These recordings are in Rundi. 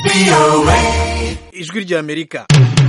ijwi ry'amerika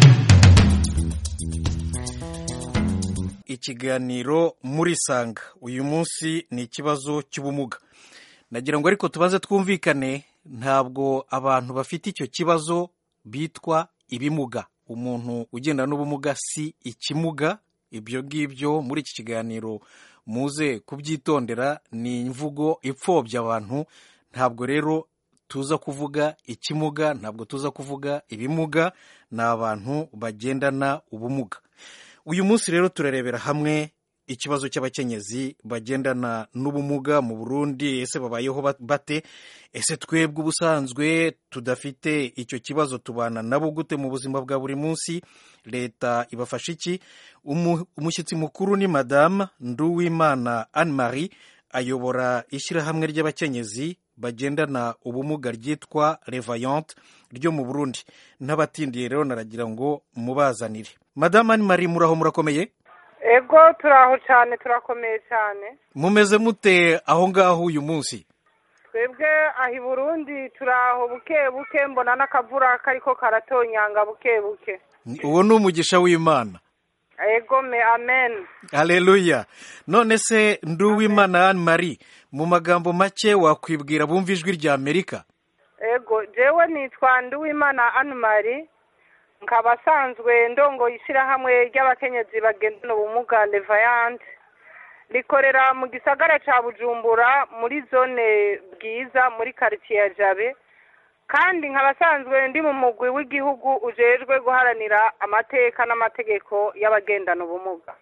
ikiganiro muri sanga uyu munsi ni ikibazo cy'ubumuga nagira ngo ariko tubaze twumvikane ntabwo abantu bafite icyo kibazo bitwa ibimuga umuntu ugenda n'ubumuga si ikimuga ibyo ngibyo muri iki kiganiro muze kubyitondera ni imvugo ipfobya abantu ntabwo rero tuza kuvuga ikimuga ntabwo tuza kuvuga ibimuga ni abantu bagendana ubumuga uyu munsi rero turarebera hamwe ikibazo cy'abakenyezi bagendana n'ubumuga mu burundi ese babayeho bate ese twebwe ubusanzwe tudafite icyo kibazo tubana nabo gute mu buzima bwa buri munsi leta ibafasha iki umushyitsi mukuru ni madamu nduwimana anne marie ayobora ishyirahamwe ry'abakenyezi bagendana ubumuga ryitwa revayante ryo mu burundi n'abatindiye rero naragira ngo mubazanire madamu anne marie muraho murakomeye ego turaho cyane turakomeye cyane mumeze mute aho ngaho uyu munsi twebwe aho i burundi turaho buke buke mbona n'akavura kariko karatonyanga buke buke uwo ni umugisha w'imana ego me amen haleluya none se nduwimana anne marie mu magambo make wakwibwira bumva ijwi rya amerika ego jewe nitwa nduwimana anne marie nkaba asanzwe ndongo ishyirahamwe ry'abakenyezi bagendana ubumuga levayante rikorera mu gisagara cya bujumbura muri zone bwiza muri karitsiye ya jabe kandi nkaba asanzwe ndi mu mugwi w'igihugu ujejwe guharanira amateka n'amategeko y'abagendana ubumuga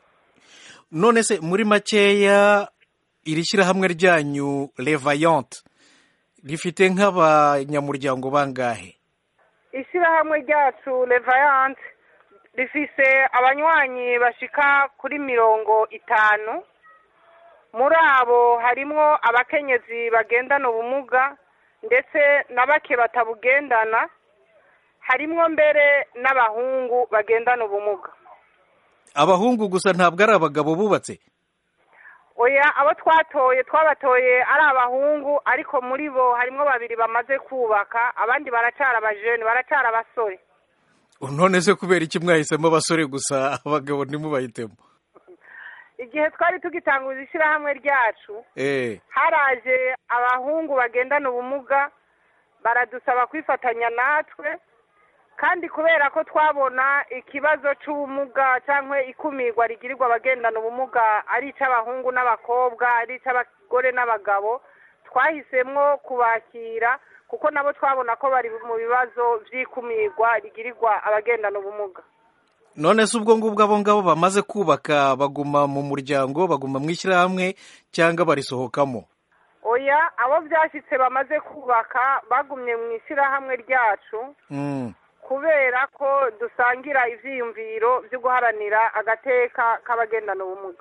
none se muri makeya iri shyirahamwe ryanyu levayante rifite nk'abanyamuryango bangahe ishyirahamwe ryacu levayante rifise abanywanyi bashika kuri mirongo itanu muri abo harimwo abakenyezi bagendana ubumuga ndetse na bake batabugendana harimwo mbere n'abahungu bagendana ubumuga abahungu gusa ntabwo ari abagabo bubatse oya abo twatoye twabatoye ari abahungu ariko muri bo harimo babiri bamaze kubaka abandi baracara abajene baracara abasore none se kubera iki mwahisemo abasore gusa abagabo ntimubahitemo igihe twari tugitanguza ishyirahamwe ryacu haraje abahungu bagendana ubumuga baradusaba kwifatanya natwe kandi kubera ko twabona ikibazo cy'ubumuga cyangwa ikumirwa rigirirwa abagendana ubumuga ari icy'abahungu n'abakobwa ari icy'abagore n'abagabo twahisemo kubakira kuko nabo twabona ko bari mu bibazo by'ikumirwa rigirirwa abagendana ubumuga none se ubwo ngubwo abo ngabo bamaze kubaka baguma mu muryango baguma mu ishyirahamwe cyangwa barisohokamo oya abo byashyitse bamaze kubaka bagumye mu ishyirahamwe ryacu kubera ko dusangira ibyiyumviro byo guharanira agateka k'abagendana ubumuga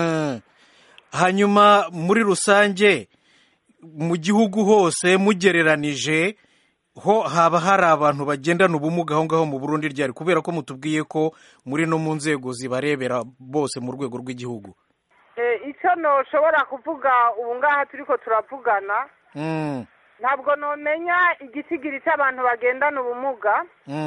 hanyuma muri rusange mu gihugu hose mugereranije ho haba hari abantu bagendana ubumuga aho ngaho mu burundi ryari kubera ko mutubwiye ko muri no mu nzego zibarebera bose mu rwego rw'igihugu icyo ntushobora kuvuga ubu ngaha turi ko turavugana ntabwo numenya igisigiri cy'abantu bagendana ubumuga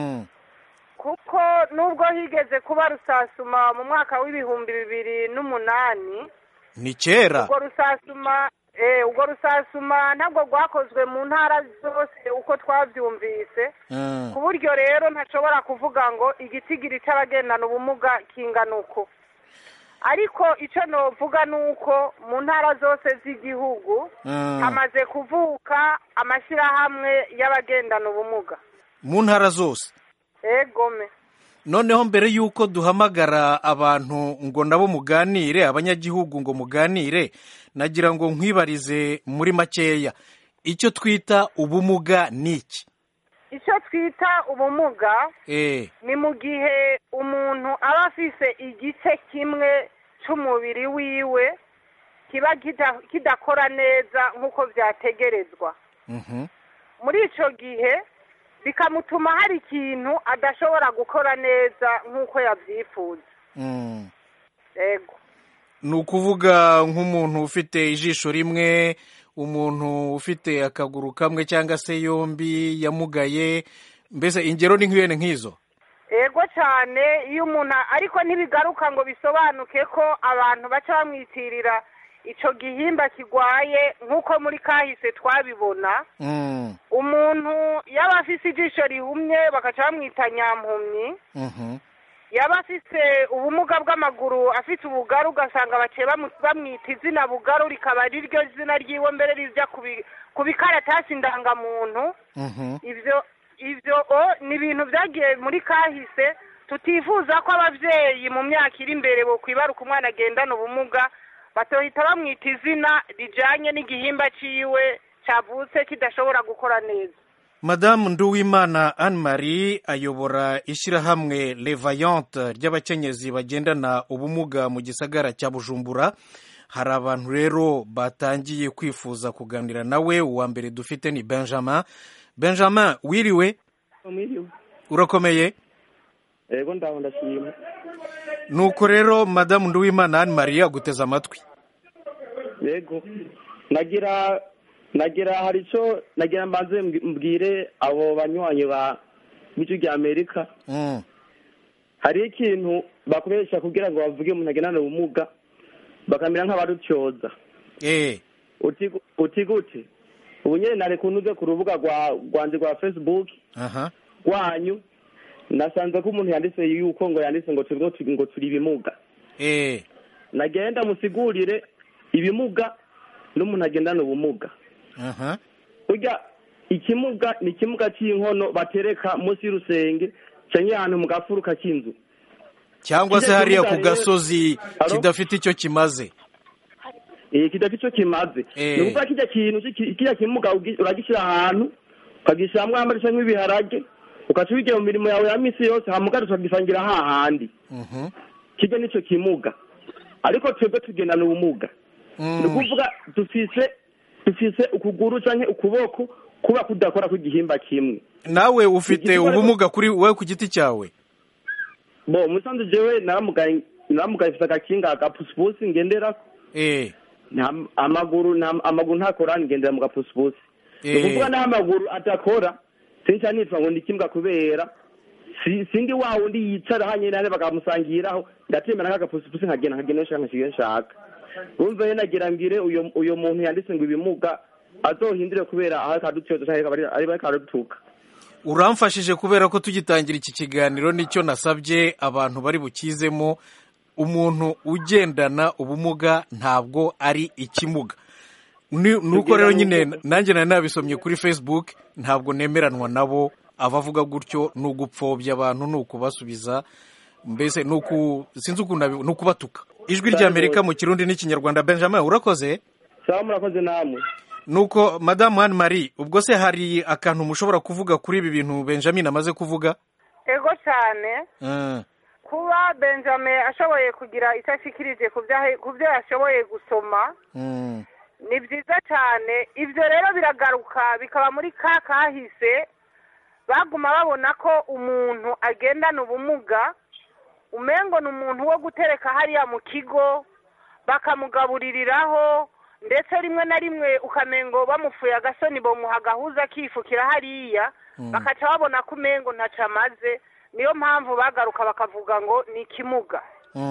kuko nubwo higeze kuba rusasuma mu mwaka w'ibihumbi bibiri n'umunani ni kera ubwo rusasuma ubwo rusasuma ntabwo rwakozwe mu ntara zose uko twabyumvise ku buryo rero ntashobora kuvuga ngo igisigiri cy'abagendana ubumuga kingana uko ariko icyo navuga ni uko mu ntara zose z'igihugu hamaze kuvuka amashyirahamwe y'abagendana ubumuga mu ntara zose egome noneho mbere y'uko duhamagara abantu ngo nabo muganire abanyagihugu ngo muganire nagira ngo nkwibarize muri makeya icyo twita ubumuga ni iki icyo twita ubumuga ni mu gihe umuntu aba afise igice kimwe cy'umubiri wiwe kiba kidakora neza nk'uko byategerezwa muri icyo gihe bikamutuma hari ikintu adashobora gukora neza nk'uko yabyifuza yego ni ukuvuga nk'umuntu ufite ijisho rimwe umuntu ufite akaguru kamwe cyangwa se yombi yamugaye mbese ingero ni nk'ibene nk'izo yego cyane iyo umuntu ariko ntibigaruka ngo bisobanuke ko abantu baca bamwitirira icyo gihimba kirwaye nk'uko muri kahise twabibona umuntu yaba afite ijisho rihumye bagaca bamwita nyampumyi yaba afite ubumuga bw'amaguru afite ubugaru ugasanga baciye bamwita izina bugaru rikaba ari ryo zina ryiwe mbere rijya ku bikaratasi ndangamuntu ibyo ibyo ni ibintu byagiye muri kahise tutifuza ko ababyeyi mu myaka iri imbere kwibaruka umwana agendana ubumuga batohita bamwita izina rijyanye n'igihimba cyiwe cyavutse kidashobora gukora neza madamu nduwimana anne marie ayobora ishyirahamwe levayante ry'abakenyezi bagendana ubumuga mu gisagara cya bujumbura hari abantu rero batangiye kwifuza kuganira nawe uwa mbere dufite ni benjamin benjamin wiriwe urakomeye yego ndaho ndashima nuko rero madamu nduwimana anne marie aguteze amatwi yego nagira nagira hari icyo nagira mbanze mbwire abo banywanyi ba b'icyo rya amerika hariho ikintu bakoresha kugira ngo bavuge umuntu agendana ubumuga bakamera nk'abarutyoza uti gute ubu nyine nari kunuze ku rubuga rwanjye rwa facebook rwanyu nasanze ko umuntu yanditse yuko ngo yanditse ngo turi ngo turi ibimuga nagenda musigurire ibimuga n'umuntu agendana ubumuga burya ikimuga ni ikimuga cy'inkono batereka munsi y'urusenge cyangwa ahantu mu gafuruka k'inzu cyangwa se hariya ku gasozi kidafite icyo kimaze kidafite icyo kimaze ni ukuvuga kijya kintu kijya kimuga uragishyira ahantu ukagishyiramo amazi cyangwa ibiharage ugaca ubigira mu mirimo yawe ya minsi yose hamugari ukagisangira hahandi kijya n'icyo kimuga ariko twebwe tugendana ubumuga ni ukuvuga dufise dufise ukuguru cyangwa ukuboko kuba kudakora ku gihimba kimwe nawe ufite ubumuga kuri wowe ku giti cyawe bo musanze jewe naramugaye naramugaye mfite agakinga agapusipusi ngendera amaguru amaguru ntakora ngendera mu gapusipusi ni ukuvuga n'aho amaguru adakora sinca nitwa ngo ndikimbwa kubera sindi wa wundi yicara hanyine nane bakamusangiraho ndatembera nk'agapusipusi nkagenda nkagenda nshaka nshaka nshaka urumva rero nagira ngire uyu muntu yanditse ngo ibimuga azohindure kubera aho akadutyoza cyangwa ari akadutuka uramfashije kubera ko tugitangira iki kiganiro nicyo nasabye abantu bari bukizemo umuntu ugendana ubumuga ntabwo ari ikimuga nuko rero nyine nanjye nari nabisomye kuri facebook ntabwo nemeranwa nabo abavuga gutyo ni ugupfobya abantu ni ukubasubiza mbese sinzi ukuntu ni ukubatuka ijwi ry'amerika mu kirundi n'ikinyarwanda benjamin urakoze sawa murakoze namwe nuko madamu Anne Marie ubwo se hari akantu mushobora kuvuga kuri ibi bintu benjamin amaze kuvuga ego cyane kuba benjamin ashoboye kugira icyo ashikirije ku byo yashoboye gusoma ni byiza cyane ibyo rero biragaruka bikaba muri ka kahise baguma babona ko umuntu agendana ubumuga umengo ni umuntu wo gutereka hariya mu kigo bakamugabuririraho ndetse rimwe na rimwe ukamengo bamufuye agasoni bamuha agahuza akifukira hariya bakaca babona ko umengo ntacyo amaze niyo mpamvu bagaruka bakavuga ngo ni ikimuga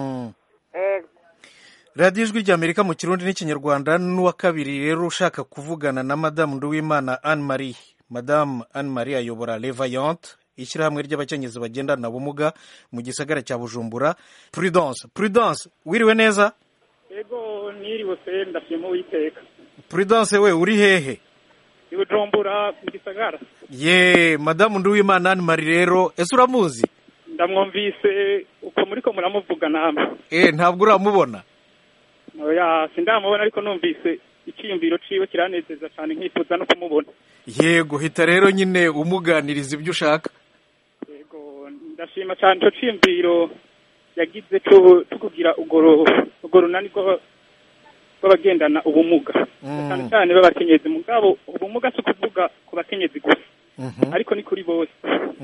radiyo ijwi ry'amerika mu kirundi n'ikinyarwanda n'uwa kabiri rero ushaka kuvugana na madamu nduwimana anne marie madamu anne marie ayobora levayante ishyirahamwe ry'abakenyezi bagendana ubumuga mu gisagara cya bujumbura prudence prudence wiriwe neza yego niriwe se ndashima uwiteka prudence we uri hehe i bujumbura mu gisagara ye madamu nduwimana anne marie rero ese uramuzi ndamwumvise uko muri ko muramuvuga namwe eh ntabwo uramubona oya sindamubona ariko numvise icyiyumviro ciwe kiranezeza cyane nkifuza no kumubona yego hita rero nyine umuganiriza ibyo ushaka yego ndashima cyane icyo cyiyumviro yagize cyo kugira urwo runani rw'abagendana ubumuga cyane cyane b'abakenyezi mugabo ubumuga si ukuvuga ku bakenyezi gusa ariko ni kuri bose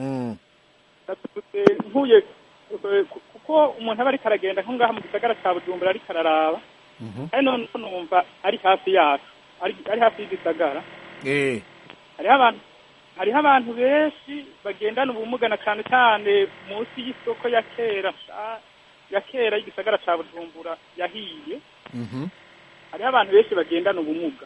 nkuye kuko umuntu aba ariko aragenda nko ngaha mu gisagara cya bujumbura ariko araraba kandi none numva ari hafi yacu ari hafi y'igisagara hariho abantu hariho abantu benshi bagendana ubumuga na cyane cyane munsi y'isoko ya kera ya kera y'igisagara cya bujumbura yahiye hariho abantu benshi bagendana ubumuga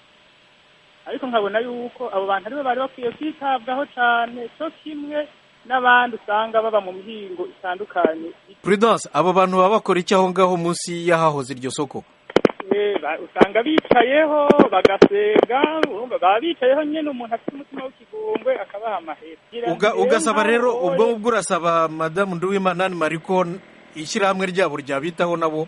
ariko nkabona yuko abo bantu aribo bari bakwiye kwitabwaho cyane cyo kimwe n'abandi usanga baba mu mihingo itandukanye prudence abo bantu baba bakora iki aho ngaho munsi y'ahahoze iryo soko usanga bicayeho bagasenga baba bicayeho nyine umuntu afite umutima w'ikigongwe akabaha amahera ugasaba rero ubwo ngubwo urasaba madamu nduwimana mariko ishyirahamwe ryabo ryabitaho nabo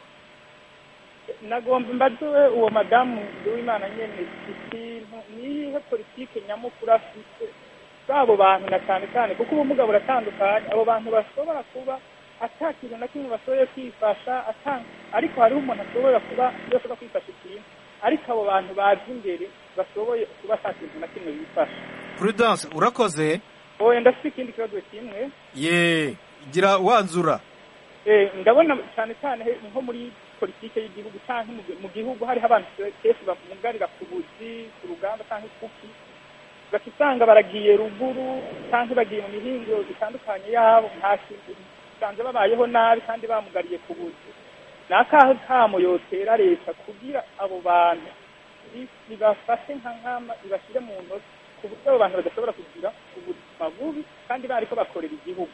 nagomba mbaduwe uwo madamu nduwimana nyine ikintu nihe politike nyamukuru afite b'abo bantu na cyane cyane kuko ubumuga buratandukanye abo bantu bashobora kuba ata kintu na kimwe bashoboye kwifasha ariko hariho umuntu ashobora kuba ashobora kwifasha ikintu ariko abo bantu bazi imbere bashoboye kuba ata kintu na kimwe bifasha prudence urakoze oya ndafite ikindi kibazo kimwe ye gira wanzura ndabona cyane cyane nko muri politike y'igihugu cyangwa mu gihugu hariho abantu kenshi bamugarira ku buzi ku rugamba cyangwa ikuki ugaca usanga baragiye ruguru cyangwa bagiye mu mihingo itandukanye yabo nta kintu usanze babayeho nabi kandi bamugariye ku buzi ni akahe kamo yotera leta kugira abo bantu ibafashe nka nkama ibashyire mu ntoki ku buryo abo bantu badashobora kugira ubuzima bubi kandi bari ko bakorera igihugu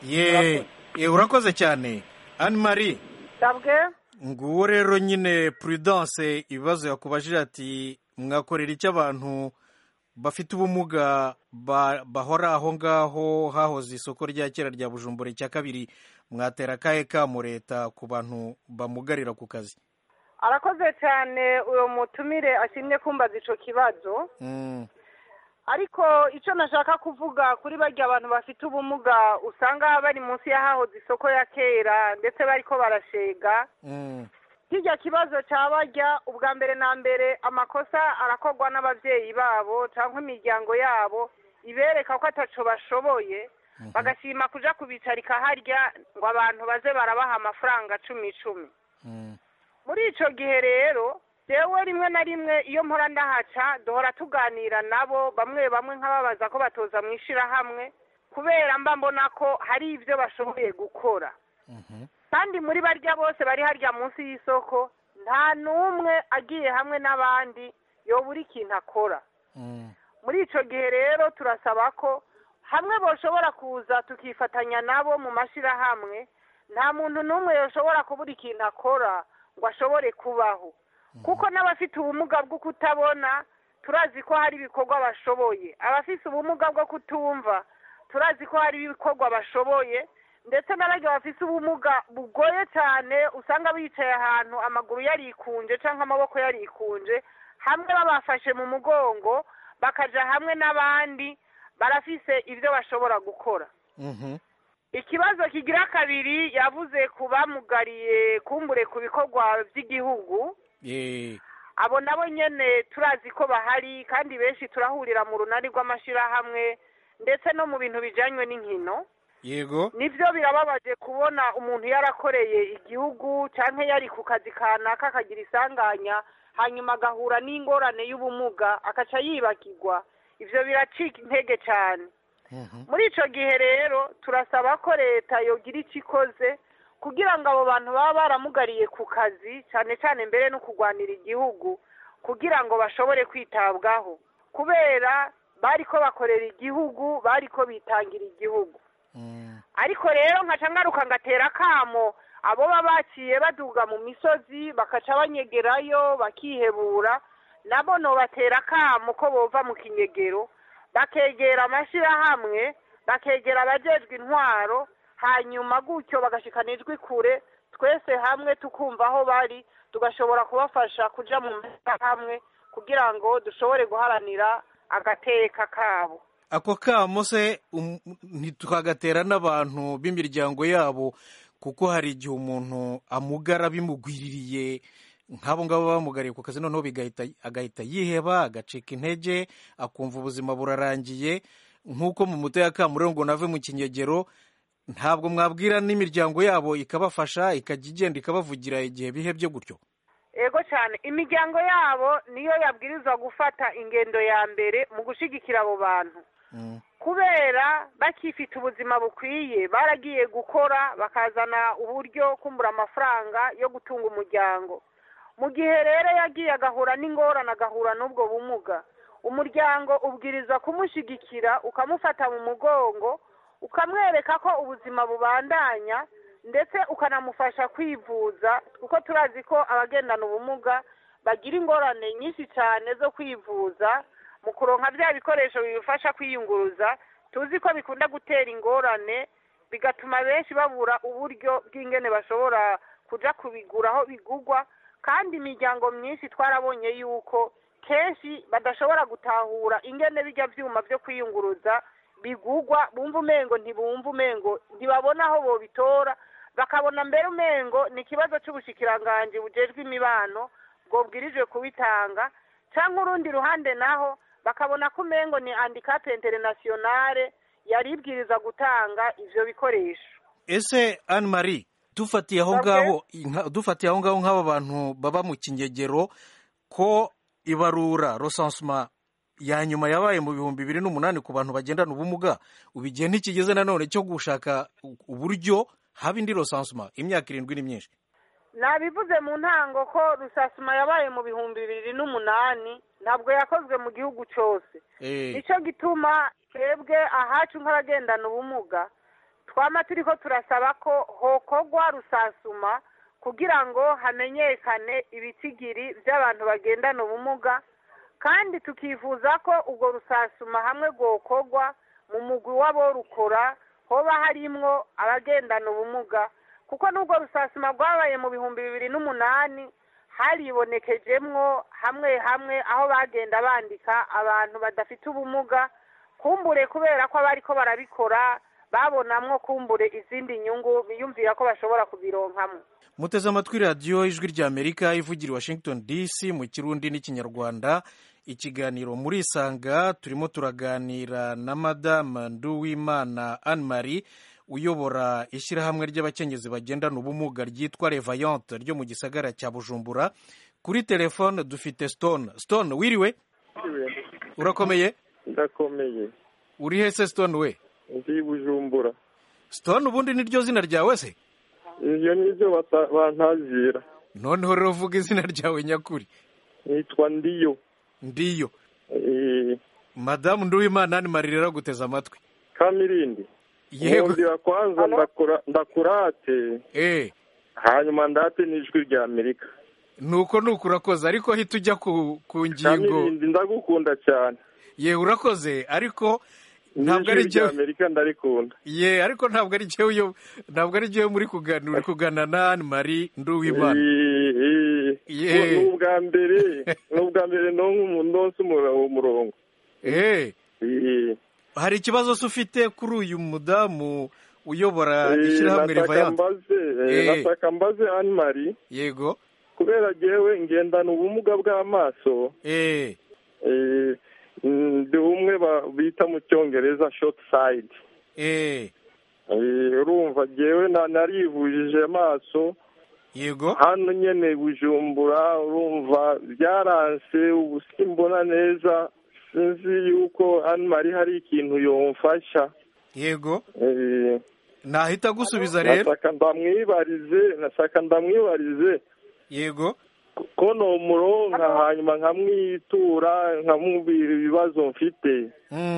ye urakoze cyane anne marie sabwe nguwo rero nyine prudence ibibazo yakubajije ati mwakorera icyo abantu bafite ubumuga bahora aho ngaho hahoze isoko rya kera rya bujumbura icya kabiri mwatera akahe kamo leta ku bantu bamugarira ku kazi arakoze cyane uwo mutumire ashimye kumbaza icyo kibazo ariko icyo nashaka kuvuga kuri barya abantu bafite ubumuga usanga bari munsi y'ahahoze isoko ya kera ndetse bari ko barashega kijya kibazo cya barya ubwa mbere na mbere amakosa arakorwa n'ababyeyi babo cyangwa imiryango yabo ibereka ko ataco bashoboye bagashima kuja kubicarika harya ngo abantu baze barabaha amafaranga cumi icumi muri ico gihe rero jewe rimwe na rimwe iyo mpora ndahaca duhora tuganira nabo bamwe bamwe nk'ababaza ko batoza mu ishirahamwe kubera mba mbona ko hari ibyo bashoboye gukora kandi muri barya bose bari harya munsi y'isoko nta n'umwe agiye hamwe n'abandi yobura ikintu akora muri icyo gihe rero turasaba ko hamwe boshobora kuza tukifatanya nabo mu mashyirahamwe nta muntu n'umwe yoshobora kubura ikintu akora ngo ashobore kubaho kuko n'abafite ubumuga bwo kutabona turazi ko hari ibikorwa bashoboye abafite ubumuga bwo kutumva turazi ko hari ibikorwa bashoboye ndetse n'abajya bafite ubumuga bugoye cyane usanga bicaye ahantu amaguru yarikunje cyangwa amaboko yarikunje hamwe babafashe mu mugongo bakajya hamwe n'abandi barafise ibyo bashobora gukora ikibazo kigira kabiri yavuze ku bamugariye kumbure ku bikorwa by'igihugu abo nabo nyine turazi ko bahari kandi benshi turahurira mu runani rw'amashyirahamwe ndetse no mu bintu bijyanye n'inkino yego nibyo birababaje kubona umuntu yarakoreye igihugu cyangwa yari ku kazi kanaka akagira isanganya hanyuma agahura n'ingorane y'ubumuga akaca yibagirwa ibyo biracika intege cyane muri icyo gihe rero turasaba ko leta yogira icyo ikoze kugira ngo abo bantu baba baramugariye ku kazi cyane cyane mbere no kurwanira igihugu kugira ngo bashobore kwitabwaho kubera bari ko bakorera igihugu bari ko bitangira igihugu ariko rero nkaca ngaruka ngatera akamo abo baba baciye baduga mu misozi bakaca banyegerayo bakihebura nabo batera akamo ko bova mu kinyegero bakegera amashyirahamwe bakegera abajejwe intwaro hanyuma gutyo bagashikana ijwi kure twese hamwe tukumva aho bari tugashobora kubafasha kuja mu hamwe kugira ngo dushobore guharanira agateka kabo ako kamo se ntitukagatera n'abantu b'imiryango yabo kuko hari igihe umuntu amugara bimugwiririye nk'abo ngabo bamugariye ku kazi noneho agahita yiheba agacika intege akumva ubuzima burarangiye nk'uko mu muto ya kamuriro ngo nave mu kinyegero ntabwo mwabwira n'imiryango yabo ikabafasha ikajya igenda ikabavugira igihe bihebye gutyo ego cyane imiryango yabo niyo yabwirizwa gufata ingendo ya mbere mu gushyigikira abo bantu kubera bakifite ubuzima bukwiye baragiye gukora bakazana uburyo kumbura amafaranga yo gutunga umuryango mu gihe rero yagiye agahura n'ingorane agahura n'ubwo bumuga umuryango ubwiriza kumushyigikira ukamufata mu mugongo ukamwereka ko ubuzima bubandanya ndetse ukanamufasha kwivuza kuko turazi ko abagendana ubumuga bagira ingorane nyinshi cyane zo kwivuza mu kuronka bya bikoresho bibafasha kwiyunguruza tuzi ko bikunda gutera ingorane bigatuma benshi babura uburyo bw'ingene bashobora kujya kubigura aho bigugwa kandi imiryango myinshi twarabonye yuko kenshi badashobora gutahura ingene bijya byuma byo kwiyunguruza bigugwa bumva umengo ntibumva umengo ntibabona aho bobitora bakabona mbere umengo ni ikibazo cy'ubushikiranganji bujejwe imibano bwobwirijwe kubitanga cyangwa urundi ruhande naho bakabona ko umengo ni handicap internationale yari ibwiriza gutanga ivyo bikoresho ese anne marie dufatiye aho ngaho dufatiye aho ngaho nk'aba bantu baba mu kinyegero ko ibarura rosansuma ya nyuma yabaye mu bihumbi bibiri n'umunani ku bantu bagendana ubumuga ubu igihe ntikigeze nanone cyo gushaka uburyo haba indi rosansuma imyaka irindwi ni myinshi nabivuze mu ntango ko rusasuma yabaye mu bihumbi bibiri n'umunani ntabwo yakozwe mu gihugu cyose nicyo gituma twebwe ahacu nk'abagendana ubumuga twama turi ko turasaba ko hokogwa rusasuma kugira ngo hamenyekane ibitigiri by'abantu bagendana ubumuga kandi tukifuza ko ubwo rusasuma hamwe rwokogwa mu mugwi w'aborukora hoba harimwo abagendana ubumuga kuko n'ubwo rusasuma rwabaye mu bihumbi bibiri n'umunani haribonekejemwo hamwe hamwe aho bagenda bandika abantu badafite ubumuga kumbure kubera ko abari ko barabikora babonamwo kumbure izindi nyungu biyumvira ko bashobora kubironkamo muteze amatwi radiyo ijwi ry'amerika ivugira i washington dc mu kirundi n'ikinyarwanda ikiganiro muri isanga turimo turaganira na madamu nduwimana anne marie uyobora ishyirahamwe ry'abakenyezi bagendana ubumuga ryitwa revayante ryo mu gisagara cya bujumbura kuri telefone dufite stone stone wiriwe urakomeye ndakomeye uri hese stone we ndi bujumbura stone ubundi niryo zina ryawe se ibyo nibyo bantazira noneho rero vuga izina ryawe nyakuri nitwa ndiyo ndiyo madamu nduwimana ni marira araguteza amatwi kamirindi yego nkundira kwanza ndakurate eh hanyuma ndate n'ijwi rya amerika nuko nuko urakoze ariko hita ujya ku ngingo kamirindi ndagukunda cyane yewe urakoze ariko ntabwo ari rya amerika ndarikunda ye ariko ntabwo ari jyewe ntabwo ari jyewe muri kuganira uri kuganira na anne marie nduwimana ni ubwa mbere ni ubwa mbere nonse umurongo hari ikibazo se ufite kuri uyu mudamu uyobora ishyirahamwe rivayante nashaka mbaze anne marie yego kubera jyewe ngendana ubumuga bw'amaso ndi umwe bita mu cyongereza shoti sayidi urumva jyewe narivujije amaso yego hano nyine bujumbura urumva byaranse ubu simbona neza sinzi yuko hano mari hari ikintu yomfasha yego nahita gusubiza rero nashaka ndamwibarize nashaka ndamwibarize yego ko ni umuronka hanyuma nkamwitura nkamubwira ibibazo mfite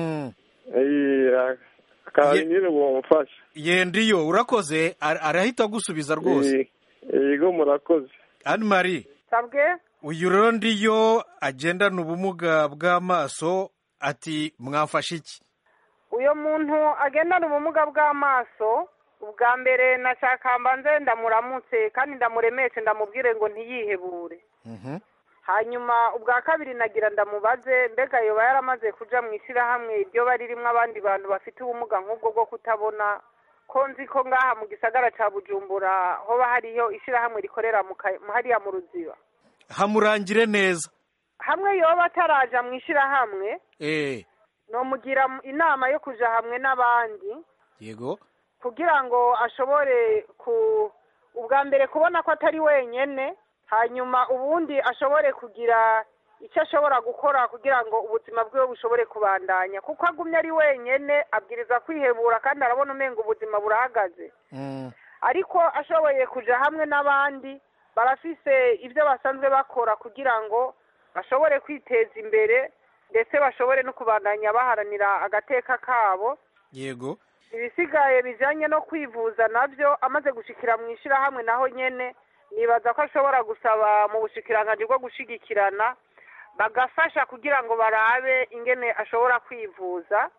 nyine bumufasha yendiyo urakoze arahita agusubiza rwose yego murakoze anne marie sabwe uyu rero ndiyo agendana ubumuga bw'amaso ati mwafashe iki uyu muntu agendana ubumuga bw'amaso ubwa mbere nashaka mbanze ndamuramutse kandi ndamuremeshe ndamubwire ngo ntiyihebure hanyuma ubwa kabiri nagira ndamubaze mbega yoba yaramaze kuja mu ishyirahamwe iryo bari ririmo abandi bantu bafite ubumuga nk'ubwo bwo kutabona ko nzi ko ngaha mu gisagara cya bujumbura hoba hariyo ishyirahamwe rikorera hariya mu ruziba hamurangire neza hamwe yoba ataraja mu ishyirahamwe nomugira inama yo kuja hamwe n'abandi yego kugira ngo ashobore ku ubwa mbere kubona ko atari wenyine hanyuma ubundi ashobore kugira icyo ashobora gukora kugira ngo ubuzima bwiwe bushobore kubandanya kuko agumye ari wenyine abwiriza kwihebura kandi arabona umenga ubuzima burahagaze ariko ashoboye kujya hamwe n'abandi barafise ibyo basanzwe bakora kugira ngo bashobore kwiteza imbere ndetse bashobore no kubandanya baharanira agateka kabo yego ibisigaye bijyanye no kwivuza nabyo amaze gushikira mu ishyirahamwe naho nyine nibaza ko ashobora gusaba mu bushikiranganji bwo gushigikirana bagafasha kugira ngo barabe ingene ashobora kwivuza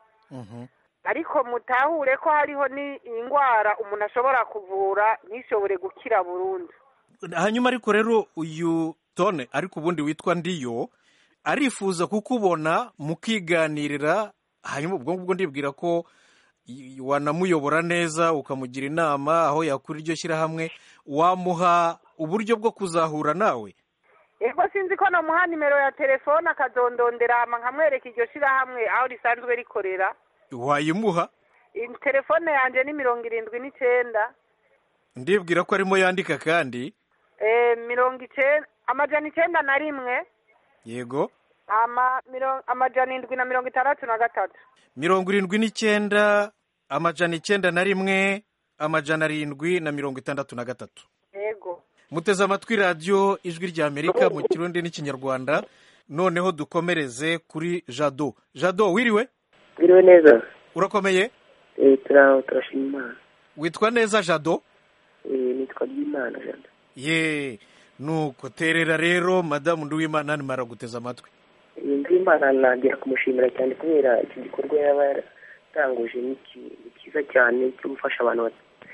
ariko mutahure ko hariho n'indwara umuntu ashobora kuvura ntishobore gukira burundu hanyuma ariko rero uyu tone ariko ubundi witwa ndiyo arifuza kukubona mukiganirira hanyuma ubwo ngubwo ndibwira ko wanamuyobora neza ukamugira inama aho yakura iryo shyirahamwe wamuha uburyo bwo kuzahura nawe yego sinzi ko namuha nimero ya telefone akazondondera nkamwereka iryo shyirahamwe aho risanzwe rikorera wayimuha telefone yanjye ni mirongo irindwi n'icyenda ndibwira ko arimo yandika kandi mirongo icyenda amajana icyenda na rimwe yego amajana indwi na mirongo itandatu na gatatu mirongo irindwi n'icyenda amajana icyenda na rimwe amajana arindwi na mirongo itandatu na gatatu yego muteze amatwi radiyo ijwi rya amerika mu kirundi n'ikinyarwanda noneho dukomereze kuri jado jado wiriwe wiriwe neza urakomeye turaho turashima imana witwa neza jado nitwa ry'imana jado ye nuko terera rero madamu nduwimana nimara guteza amatwi nduwimana nagira kumushimira cyane kubera iki gikorwa yaba yaratanguje ni cyiza cyane cyo gufasha abantu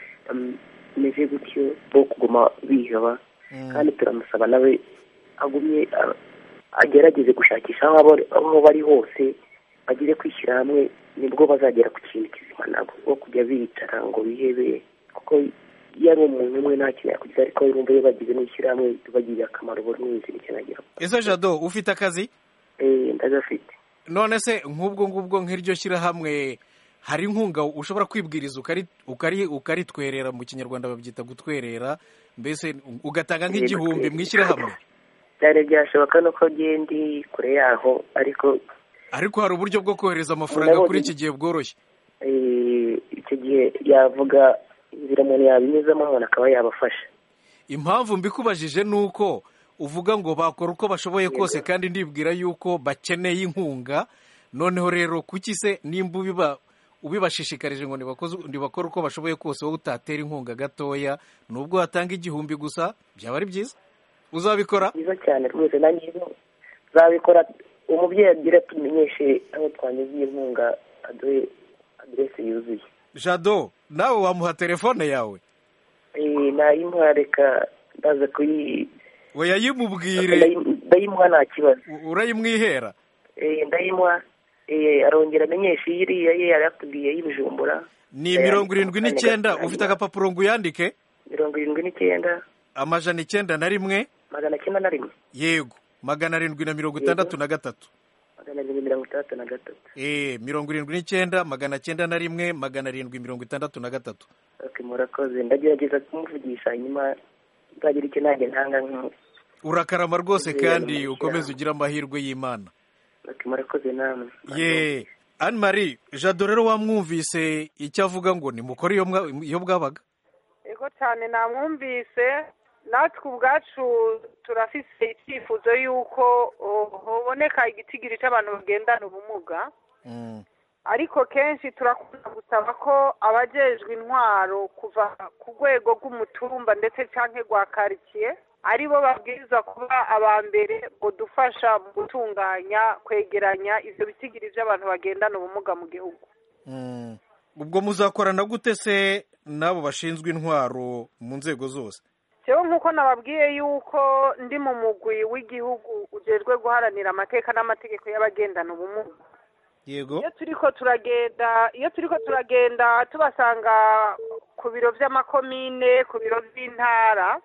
bameze gutyo bo kuguma biheba kandi turamusaba nawe agumye agerageze gushakisha aho bari hose bagire kwishyira hamwe nibwo bazagera ku kintu kizima ntabwo bwo kujya bicara ngo bihebe kuko iyo ari umuntu umwe nta kintu yakugira ariko yumva iyo bagize n'ishyirahamwe tubagiriye akamaro buri wese nicyo nagira ese jado ufite akazi ndagafite none se nk'ubwo ngubwo nk'iryo shyirahamwe hari inkunga ushobora kwibwiriza ukaritwerera mu kinyarwanda babyita gutwerera mbese ugatanga nk'igihumbi mu ishyirahamwe byari byashoboka nuko ndi kure yaho ariko ariko hari uburyo bwo kohereza amafaranga kuri iki gihe bworoshye icyo gihe yavuga inzira umuntu yabinyuzamo umuntu akaba yabafasha impamvu mbikubajije ni uko uvuga ngo bakora uko bashoboye kose kandi ndibwira yuko bakeneye inkunga noneho rero kuki se nimba ubiba ubibashishikarije ngo ntibakore uko bashoboye kose wowe utatera inkunga gatoya nubwo watanga igihumbi gusa byaba ari byiza uzabikora byiza cyane rwose nanjye uzabikora umubyeyi agira tumenyeshe aho twanyuze iyi nkunga aduhe aderesi yuzuye jado nawe wamuha telefone yawe nayimuha reka ndaza kuyi we yayimubwire ndayimuha nta kibazo urayimwihera ndayimuha arongera amenyeshe iyi iriya ye yari yatubwiye y'ibijumbura ni mirongo irindwi n'icyenda ufite agapapuro ngo uyandike mirongo irindwi n'icyenda amajana icyenda na rimwe magana cyenda na rimwe yego magana arindwi na mirongo itandatu na gatatu magana arindwi mirongo itandatu na gatatu eee mirongo irindwi n'icyenda magana cyenda na rimwe magana arindwi mirongo itandatu na gatatu murakoze ndagerageza kumuvugisha hanyuma nzagira icyo nanjye ntanga nk'ubu urakarama rwose kandi ukomeze ugire amahirwe y'imana murakoze namwe ye anne marie jado rero wamwumvise icyo avuga ngo nimukore iyo bwabaga yego cyane namwumvise natwe ubwacu turafise icyifuzo y'uko haboneka igitigiri cy'abantu bagendana ubumuga ariko kenshi turakunda gusaba ko abajejwe intwaro kuva ku rwego rw'umutumba ndetse cyangwa rwa karitsiye aribo babwiriza kuba aba mbere ngo dufasha mu gutunganya kwegeranya ibyo bitigiri by'abantu bagendana ubumuga mu gihugu ubwo muzakorana gute se n'abo bashinzwe intwaro mu nzego zose yewe nk'uko nababwiye yuko ndi mu mugwi w'igihugu ugejwe guharanira amateka n'amategeko y'abagendana ubumuga yego iyo turi ko turagenda iyo turi ko turagenda tubasanga ku biro by'amakomine ku biro by'intara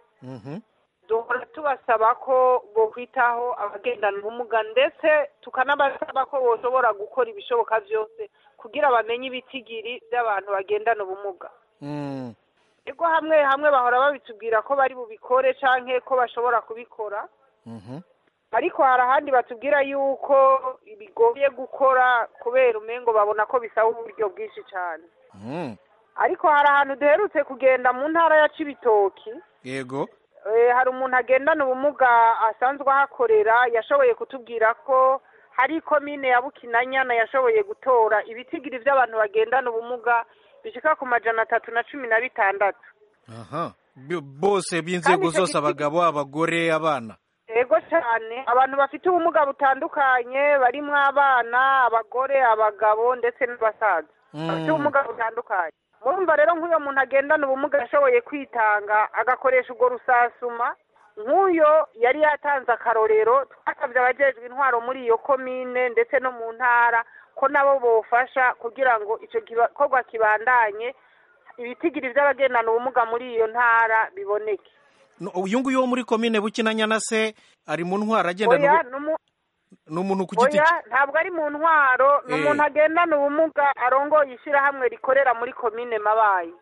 duhora tubasaba ko bokwitaho abagendana ubumuga ndetse tukanabasaba ko bashobora gukora ibishoboka byose kugira bamenye ibitigiri by'abantu bagendana ubumuga ego hamwe hamwe bahora babitubwira ko bari bubikore canke ko bashobora kubikora ariko hari ahandi batubwira yuko bigoye gukora kubera umengo babona ko bisaba uburyo bwinshi cyane ariko hari ahantu duherutse kugenda mu ntara ya cibitoki yego hari umuntu agendana ubumuga asanzwe ahakorera yashoboye kutubwira ko hari komine ya bukinanyana yashoboye gutora ibitigiri by'abantu bagendana ubumuga bishika ku majana atatu na cumi na bitandatu aha bose b'inzego zose abagabo abagore abana yego cyane abantu bafite ubumuga butandukanye barimo abana abagore abagabo ndetse n'abasaza bafite ubumuga butandukanye murumva rero nk'uyo muntu agendana ubumuga yashoboye kwitanga agakoresha urwo rusasuma nk'uyo yari yatanze akarorero twasabye abajejwe intwaro muri iyo komine ndetse no mu ntara ko nabo bofasha kugira ngo icyo gikorwa kibandanye ibitigiri by'abagendana ubumuga muri iyo ntara biboneke uyu nguyu wo muri komine bukinanyana se ari mu ntwaro agendana ni umuntu ku giti cye ntabwo ari mu ntwaro ni umuntu agendana ubumuga arongoye ishyirahamwe rikorera muri komine mabayi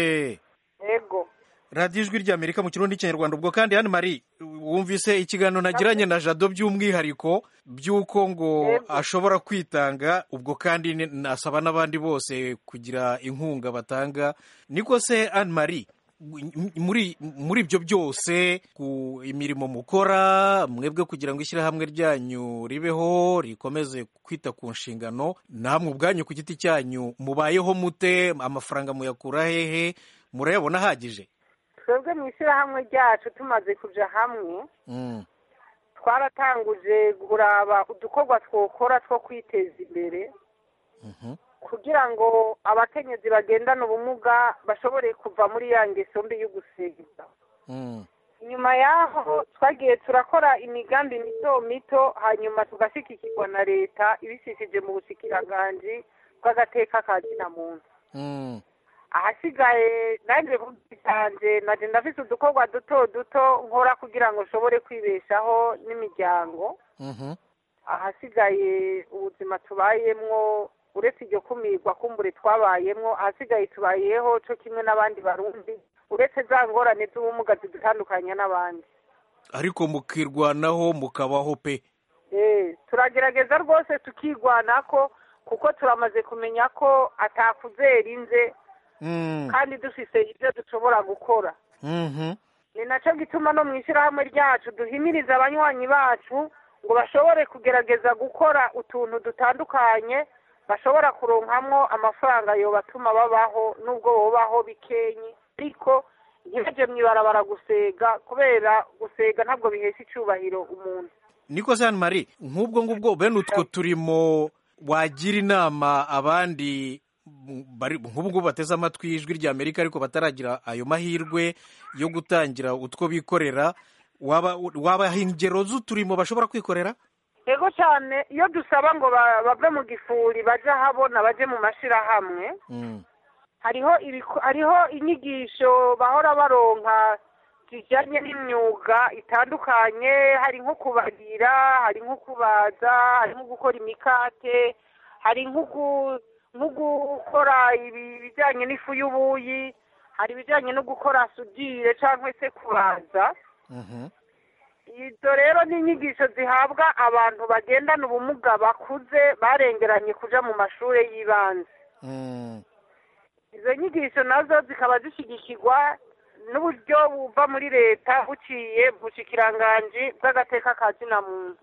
yego radiyo ijwi ry'amerika mu kirundi cy'ikinyarwanda ubwo kandi hano mari wumvise ikiganiro nagiranye na jado by'umwihariko by'uko ngo ashobora kwitanga ubwo kandi nasaba n'abandi bose kugira inkunga batanga niko se anne marie muri muri ibyo byose ku imirimo mukora mwebwe kugira ngo ishyirahamwe ryanyu ribeho rikomeze kwita ku nshingano namwe ubwanyu ku giti cyanyu mubayeho mute amafaranga muyakura hehe murayabona ahagije twebwe mu ishyirahamwe ryacu tumaze kujya hamwe twaratanguje kuraba udukorwa twokora two kwiteza imbere kugira ngo abakenyezi bagendana ubumuga bashobore kuva muri ya ngeso mbi yo gusiga inyuma y'aho twagiye turakora imigambi mito mito hanyuma tugashyigikirwa na leta ibisishije mu bushikiranganje bw'agateka ka muntu ahasigaye nanjye cyanje naje ndafise udukorwa duto duto nkora kugira ngo nshobore kwibeshaho n'imiryango ahasigaye ubuzima tubayemwo uretse iryo kumirwa kumbure twabayemwo ahasigaye tubayeho cyo kimwe n'abandi barundi uretse za ngorane z'ubumuga zidutandukanya n'abandi ariko mukirwanaho mukabaho pe turagerageza rwose tukirwanako kuko turamaze kumenya ko atakuzera inze kandi dufite ibyo dushobora gukora ni nacyo gituma no mu ishyirahamwe ryacu duhimiriza abanywanyi bacu ngo bashobore kugerageza gukora utuntu dutandukanye bashobora kuronkamwo amafaranga yobatuma babaho n'ubwo bubaho bikenye ariko ntibajye mu ibarabara gusega kubera gusega ntabwo bihesha icyubahiro umuntu niko se marie nk'ubwo ngubwo bene utwo turimo wagira inama abandi nk'ubu ngubu bateze amatwi ijwi rya amerika ariko bataragira ayo mahirwe yo gutangira utwo bikorera wabaha ingero z'uturimo bashobora kwikorera yego cyane iyo dusaba ngo bave mu gifuri bajye ahabona bajye mu mashyirahamwe hariho hariho inyigisho bahora baronka zijyanye n'imyuga itandukanye hari nko kubarira hari nko kubaza hari nko gukora imikate hari nko gukora ibijyanye n'ifu y'ubuyi hari ibijyanye no gukora sudire cyangwa se kubaza izo rero ni inyigisho zihabwa abantu bagendana ubumuga bakuze barengeranye kuja mu mashuri y'ibanze izo nyigisho nazo zikaba zishyigikirwa n'uburyo buva muri leta buciye mu bushikiranganje bw'agateka ka muntu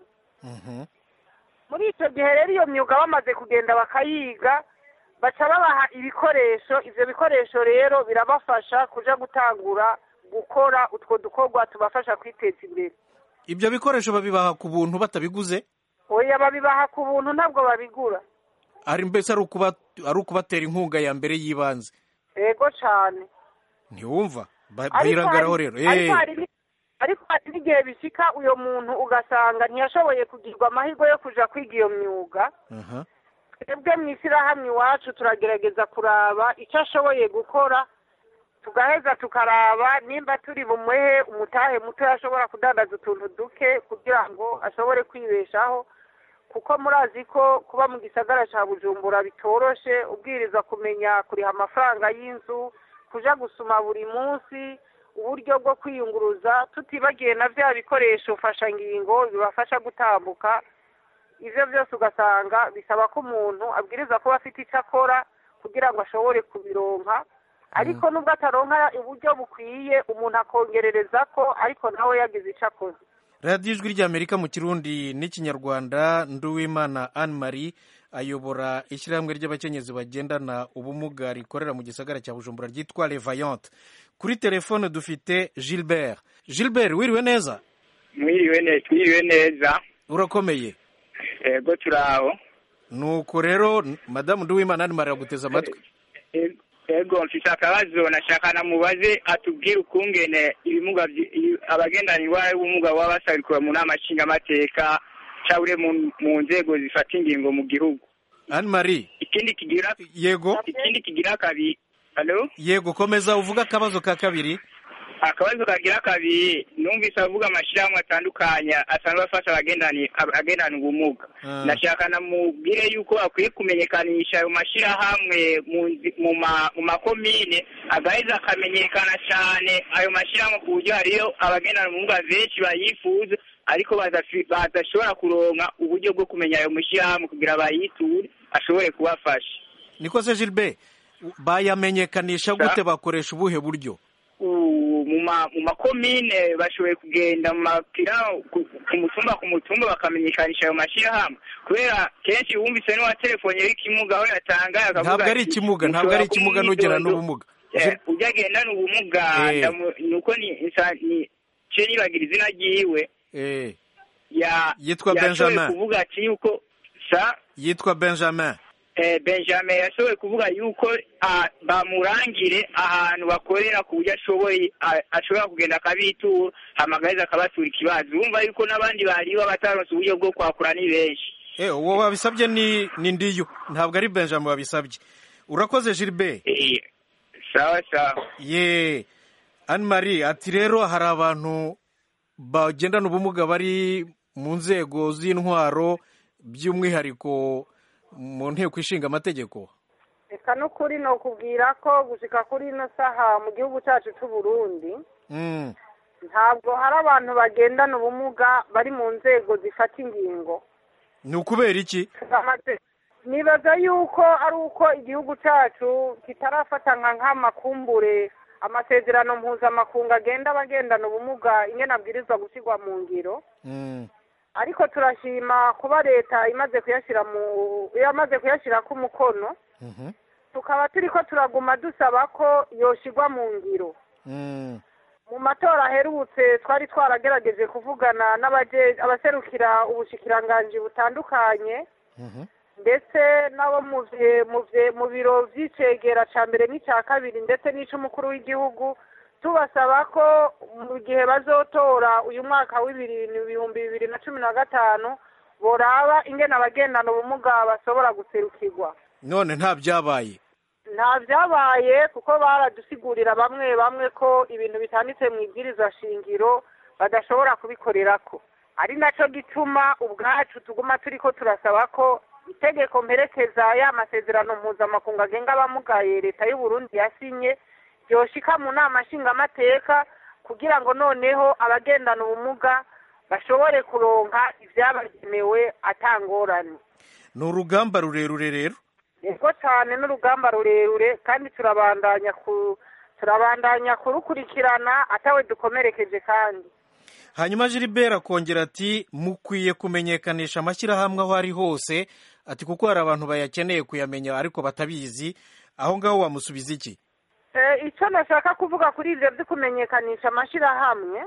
muri icyo gihe rero iyo myuga bamaze kugenda bakayiga baca babaha ibikoresho ibyo bikoresho rero birabafasha kuja gutangura gukora utwo dukorwa tubafasha kwiteza imbere ibyo bikoresho babibaha ku buntu batabiguze oya babibaha ku buntu ntabwo babigura ari mbese ari ukubatera inkunga ya mbere y'ibanze yego cyane ntiwumva bahirangaraho rero ariko hari n'igihe bishyika uyu muntu ugasanga ntiyashoboye kugirwa amahirwe yo kujya kwiga iyo myuga twebwe mu ishyirahamwe iwacu turagerageza kuraba icyo ashoboye gukora tugaheza tukaraba nimba turi bumuhe umutahe muto ashobora kudandaza utuntu duke kugira ngo ashobore kwibeshaho kuko murazi ko kuba mu gisagara cya bujumbura bitoroshe ubwiriza kumenya kuriha amafaranga y'inzu kuja gusuma buri munsi uburyo bwo kwiyunguruza tutibagiye na bya bikoresho mfashangingo bibafasha gutambuka ivyo byose ugasanga bisaba ko umuntu abwiriza kuba afite icyo akora kugira ngo ashobore kubironka ariko nubwo ataronka uburyo bukwiye umuntu akongerereza ko ariko nawe yagize icyo akoze radiyo ijwi ry'amerika mu kirundi n'ikinyarwanda nduwimana anne marie ayobora ishyirahamwe ry'abakenyezi bagendana ubumuga rikorera mu gisagara cya bujumbura ryitwa revayante kuri telefone dufite gilbert gilbert wiriwe neza mwiriwe neza twiriwe neza urakomeye yego turaho nuko rero madamu nduwimana anne marie aguteze amatwi yego mfite akabazo nashaka namubaze atubwire ukungene ibimuga abagendana indwara y'ubumuga baba basabikwa mu nama nshingamateka cyangwa mu nzego zifata ingingo mu gihugu anne marie ikindi kigira yego ikindi kigira kabiri halo yego komeza uvuga akabazo ka kabiri akabazo kagira kabiri numvise avuga amashyirahamwe atandukanye asanzwe afasha abagendana ubumuga nashaka namubwire yuko akwiye kumenyekanisha ayo mashyirahamwe mu makomine agaheza akamenyekana cyane ayo mashyirahamwe ku buryo hariyo abagendana ubumuga benshi bayifuza ariko badashobora kuronka uburyo bwo kumenya ayo mashyirahamwe kugira bayiture ashobore kubafasha niko se gilbert bayamenyekanisha gute bakoresha ubuhe buryo mu makomine bashoboye kugenda mu mapira ku mutumba ku mutumba bakamenyekanisha ayo mashyirahamwe kubera kenshi wumvise n'uwa telefone y'ikimuga aho yatangaye ntabwo ari ikimuga ntabwo ari ikimuga n'ugera n'ubumuga ujya agendana ubumuga nuko ni cye nibagira izina ryiwe yitwa benjamin kuvuga ati yuko sa yitwa benjamin benjamin yashoboye kuvuga yuko bamurangire ahantu bakorera ku buryo ashoboye ashobora kugenda akabitura amagariza akabatura ikibazo urumva yuko n'abandi bariba bataronse uburyo bwo kwakura ni benshi uwo wabisabye ni ndiyo ntabwo ari benjamin wabisabye urakoze gilbert sawa sawa ye anne marie ati rero hari abantu bagendana ubumuga bari mu nzego z'intwaro by'umwihariko mu nteko ishinga amategeko reka n'ukuri ni ukubwira ko gushyika kuri ino saha mu gihugu cyacu cy'u Burundi ntabwo hari abantu bagendana ubumuga bari mu nzego zifata ingingo ni ukubera iki nibaza yuko ari uko igihugu cyacu kitarafata nka nk'amakumbure amasezerano mpuzamakungu agenda abagendana ubumuga ingena abwirizwa gushyirwa mu ngiro ariko turashima kuba leta imaze kuyashyira mu yamaze kuyashyira ku mukono tukaba turi ko turaguma dusaba ko yoshyirwa mu ngiro mu matora aherutse twari twaragerageje kuvugana abaserukira ubushikiranganji butandukanye ndetse n'abo mu biro by'icegera cya mbere n'icya kabiri ndetse n'icy'umukuru w'igihugu tubasaba ko mu gihe bazotora uyu mwaka w'ibihumbi bibiri na cumi na gatanu boraba ingene abagendana ubumuga bashobora guserukirwa none nta byabaye nta byabaye kuko baradusigurira bamwe bamwe ko ibintu bitanditse mu ibwiriza shingiro badashobora kubikorera ko ari nacyo gituma ubwacu tuguma turi ko turasaba ko itegeko mperekeza ya masezerano mpuzamakungu agenga abamugaye leta y'u Burundi yasinye ryoshika mu nama nshingamateka kugira ngo noneho abagendana ubumuga bashobore kuronka ibyabagenewe atangorane ni urugamba rurerure rero yego cyane n'urugamba rurerure kandi turabandanya ku turabandanya kurukurikirana atawe dukomerekeje kandi hanyuma Gilbert akongera ati mukwiye kumenyekanisha amashyirahamwe aho ari hose ati kuko hari abantu bayakeneye kuyamenya ariko batabizi aho ngaho wamusubiza iki icyo nashaka kuvuga kuri ibyo byo kumenyekanisha amashyirahamwe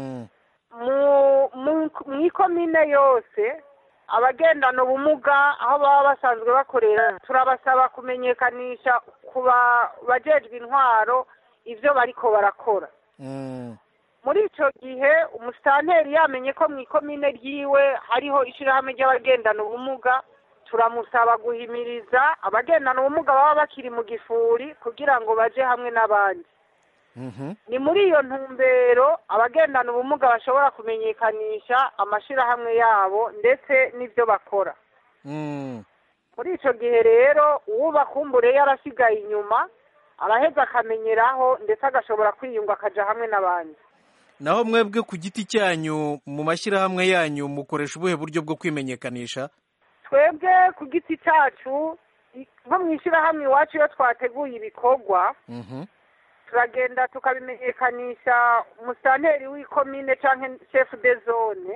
mu ikomine yose abagendana ubumuga aho baba basanzwe bakorera turabasaba kumenyekanisha ku bajejwe intwaro ibyo bariko barakora muri icyo gihe umusitanteri yamenye ko mu ikomine ryiwe hariho ishyirahamwe ry'abagendana ubumuga turamusaba guhimiriza abagendana ubumuga baba bakiri mu gifuri kugira ngo baje hamwe n'abandi ni muri iyo ntumbero abagendana ubumuga bashobora kumenyekanisha amashyirahamwe yabo ndetse n'ibyo bakora muri icyo gihe rero uwo bakumbure yarasigaye inyuma araheza akamenyeraho ndetse agashobora kwiyunga akajya hamwe n'abandi naho mwebwe ku giti cyanyu mu mashyirahamwe yanyu mukoresha ubuhe buryo bwo kwimenyekanisha twebwe ku giti cyacu nko mu ishyirahamwe iwacu iyo twateguye ibikorwa turagenda tukabimenyekanisha umusitanteri w'ikomine cyangwa shefu de zone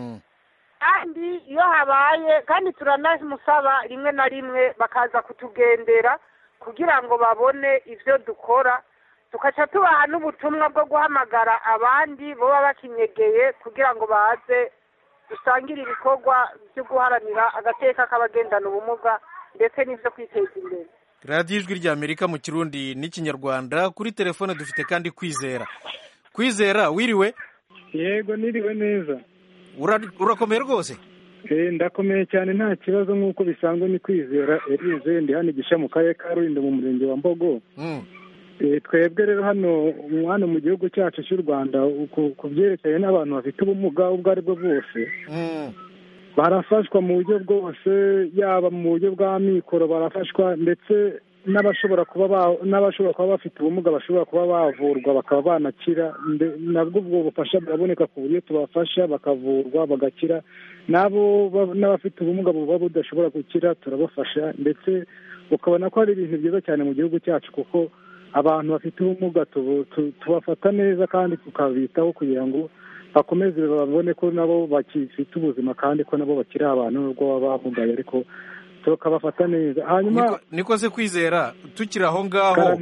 kandi iyo habaye kandi turanamusaba rimwe na rimwe bakaza kutugendera kugira ngo babone ibyo dukora tugaca tubaha n'ubutumwa bwo guhamagara abandi baba bakinyegeye kugira ngo baze dusangire ibikorwa byo guharanira agateka k'abagendana ubumuga ndetse n'ibyo kwiteza imbere radiyo ijwi rya amerika mu kirundi n'ikinyarwanda kuri telefone dufite kandi kwizera kwizera wiriwe yego niriwe neza urakomeye rwose ndakomeye cyane nta kibazo nk'uko bisanzwe ni kwizera erize ndi hano igisha mu karere ka rulindo mu murenge wa mbogo twebwe rero hano hano mu gihugu cyacu cy'u rwanda ku byerekeye n'abantu bafite ubumuga ubwo ari bwo bwose barafashwa mu buryo bwose yaba mu buryo bwa mikoro barafashwa ndetse n'abashobora kuba n'abashobora kuba bafite ubumuga bashobora kuba bavurwa bakaba banakira nabwo ubwo bufasha buraboneka ku buryo tubafasha bakavurwa bagakira n'abo n'abafite ubumuga buba budashobora gukira turabafasha ndetse ukabona ko ari ibintu byiza cyane mu gihugu cyacu kuko abantu bafite ubumuga tubafata neza kandi tukabitaho kugira ngo bakomeze babone ko nabo bakifite ubuzima kandi ko nabo bakiri abantu nubwo baba bamugaye ariko tukabafata neza hanyuma niko se kwizera tukiri aho ngaho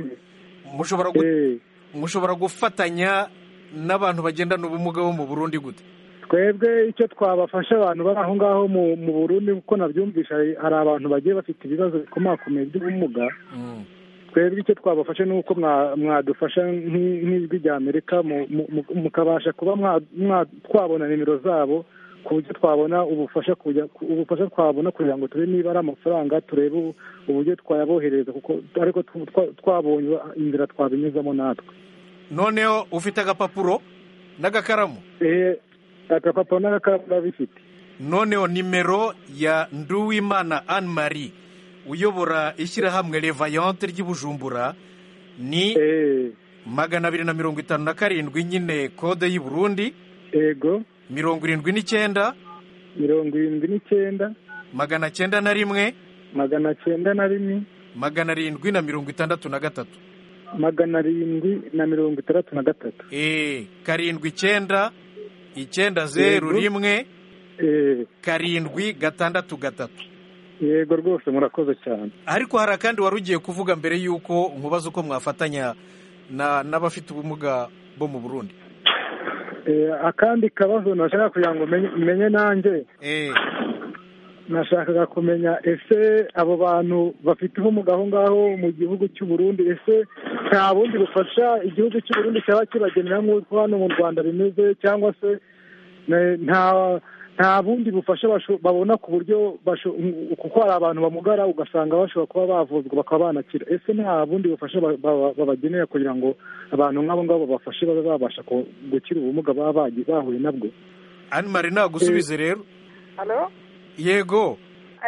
mushobora gufatanya n'abantu bagendana ubumuga bo mu burundi gute twebwe icyo twabafasha abantu bari aho ngaho mu burundi kuko nabyumvisha hari abantu bagiye bafite ibibazo bikomakomeye by'ubumuga twebwe icyo twabafasha ni uko mwadufasha nk'ijwi rya amerika mukabasha kuba twabona nimero zabo ku buryo twabona ubufasha ubufasha twabona kugira ngo turebe niba ari amafaranga turebe uburyo twayabohereza kuko ariko twabonye inzira twabinyuzamo natwe noneho ufite agapapuro n'agakaramu agapapuro n'agakaramu urabifite noneho nimero ya nduwimana anne marie uyobora ishyirahamwe revayante ry'ibujumbura ni magana abiri na mirongo itanu na karindwi nyine kode y'i burundi yego mirongo irindwi n'icyenda mirongo irindwi n'icyenda magana cyenda na rimwe magana cyenda na rimwe magana arindwi na mirongo itandatu na gatatu magana arindwi na mirongo itandatu na gatatu eee karindwi icyenda icyenda zeru rimwe karindwi gatandatu gatatu yego rwose murakoze cyane ariko hari akandi wari ugiye kuvuga mbere y'uko nkubaza uko mwafatanya n'abafite ubumuga bo mu burundi akandi kabazo nashaka kugira ngo menye nanjye nashakaga kumenya ese abo bantu bafite ubumuga aho ngaho mu gihugu cy'u Burundi ese nta bundi bufasha igihugu cy'u Burundi cyaba kibagenera nk'uko hano mu rwanda bimeze cyangwa se nta nta bundi bufasha babona ku buryo kuko hari abantu bamugara ugasanga bashobora kuba bavuzwa bakaba banakira ese nta bundi bufasha babagenera kugira ngo abantu nk'abo ngabo babafashe babe babasha gukira ubumuga baba bahuye nabwo ani mari nagusubize rero yego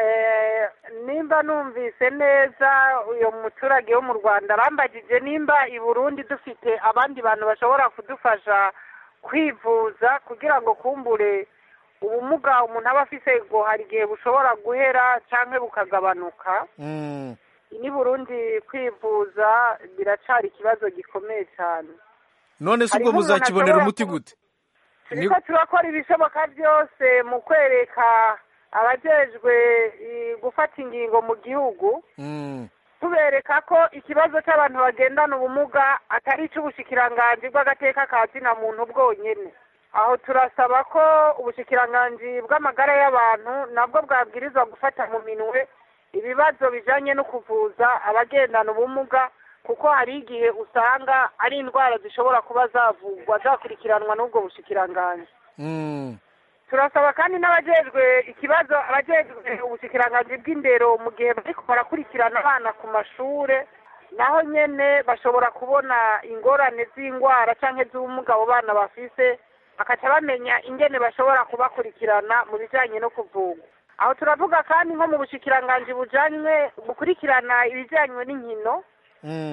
nimba numvise neza uyu muturage wo mu rwanda arambagije nimba i burundi dufite abandi bantu bashobora kudufasha kwivuza kugira ngo kumbure ubumuga umuntu aba afite ngo hari igihe bushobora guhera cyangwa bukagabanuka ni burundi kwivuza biracari ikibazo gikomeye cyane none se ubwo muzakibonera umuti gute turiko turakora ibishoboka byose mu kwereka abajejwe gufata ingingo mu gihugu tubereka ko ikibazo cy'abantu bagendana ubumuga atari icy'ubushikiranganji bw'agateka ka zina muntu bwonyine aho turasaba ko ubushikiranganji bw'amagara y'abantu nabwo bwabwirizwa gufata mu minwe ibibazo bijyanye no kuvuza abagendana ubumuga kuko hari igihe usanga ari indwara zishobora kuba zavugwa zakurikiranwa n'ubwo bushikiranganji turasaba kandi n'abajejwe ikibazo abajejwe ubushikiranganji bw'indero mu gihe bariko barakurikirana abana ku mashure naho nyene bashobora kubona ingorane z'indwara canke z'ubumuga abo bana bafise bakaca bamenya ingene bashobora kubakurikirana mu bijanye no kuvugwa aho turavuga kandi nko mu bushikiranganji bujanywe bukurikirana ibijanywe n'inkino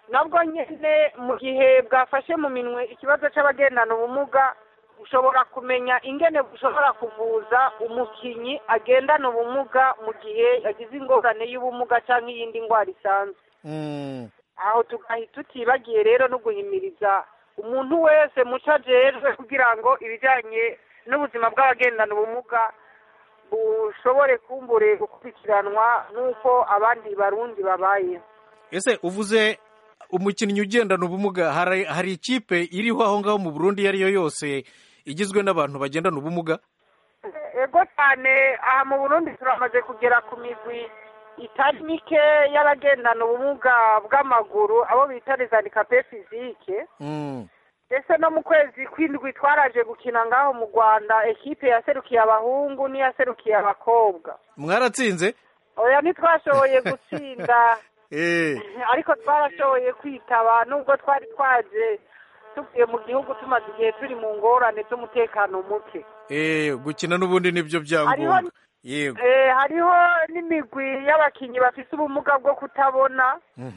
nabwo nyine mu gihe bwafashe mu minwe ikibazo cy'abagendana ubumuga ushobora kumenya ingene bushobora kuvuza umukinnyi agendana ubumuga mu gihe yagize ingorane y'ubumuga cyangwa iyindi ndwara isanzwe aho tugahita tutibagiye rero no guhimiriza umuntu wese muco ajejwe kugira ngo ibijyanye n'ubuzima bw'abagendana ubumuga bushobore kumbure gukurikiranwa n'uko abandi barundi babaye ese uvuze umukinnyi ugendana ubumuga hari hari ikipe iriho aho ngaho mu burundi iyo ari yo yose igizwe n'abantu bagendana ubumuga ego cyane aha mu burundi turamaze kugera ku migwi itari mike y'abagendana ubumuga bw'amaguru abo bita rezanikape fizike ndetse no mu kwezi kw'indwi twaraje gukina ngaho mu rwanda ekipe yaserukiye abahungu n'iyaserukiye abakobwa mwaratsinze oya ntitwashoboye gutsinda ariko twarashoboye kwitaba nubwo twari twaje tuvuye mu gihugu tumaze igihe turi mu ngorane z'umutekano muke gukina n'ubundi nibyo byangombwa yego hariho n'imigwi y'abakinnyi bafite ubumuga bwo kutabona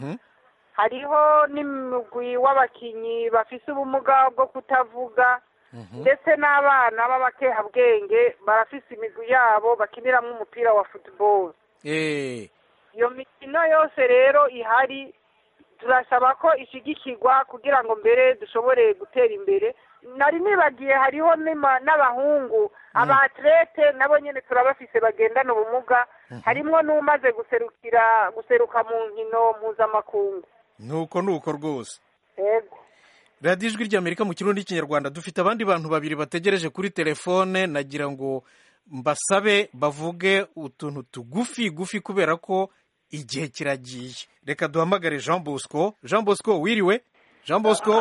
hariho n'imigwi w'abakinnyi bafite ubumuga bwo kutavuga ndetse n'abana b'abakehabwenge barafise imigwi yabo bakiniramo umupira wa futuboro iyo mikino yose rero ihari turasaba ko ishyigikirwa kugira ngo mbere dushobore gutera imbere nari nibagiye hariho n'abahungu abatirete nabo nyine turabafise bagendana ubumuga harimo n'umaze guserukira guseruka mu nkino mpuzamakungu nuko nuko rwose yego radiyo ijwi ry'amerika mu kirundi n'ikinyarwanda dufite abandi bantu babiri bategereje kuri telefone nagira ngo mbasabe bavuge utuntu tugufi gufi kubera ko igihe kiragiye reka duhamagare jean bosco jean bosco wiriwe jean bosco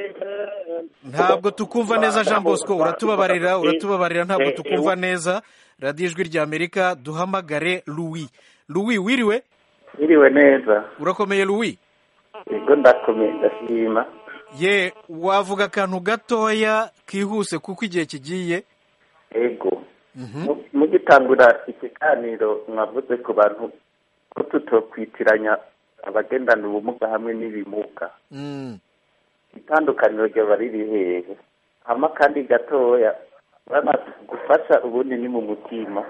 ntabwo tukumva neza jean bosco uratubabarira uratubabarira ntabwo tukumva neza radiyo ijwi ry'amerika duhamagare louis louis wiriwe wiriwe neza urakomeye louis yego ndakomeye ndashima ye wavuga akantu gatoya kihuse kuko igihe kigiye yego mugitangura ikiganiro mwavuze ku bantu ko tutokwitiranya abagendana ubumuga hamwe n'ibimuga itandukaniro ryaba riri hehe hama kandi gatoya gufasha ubundi ni mu mutima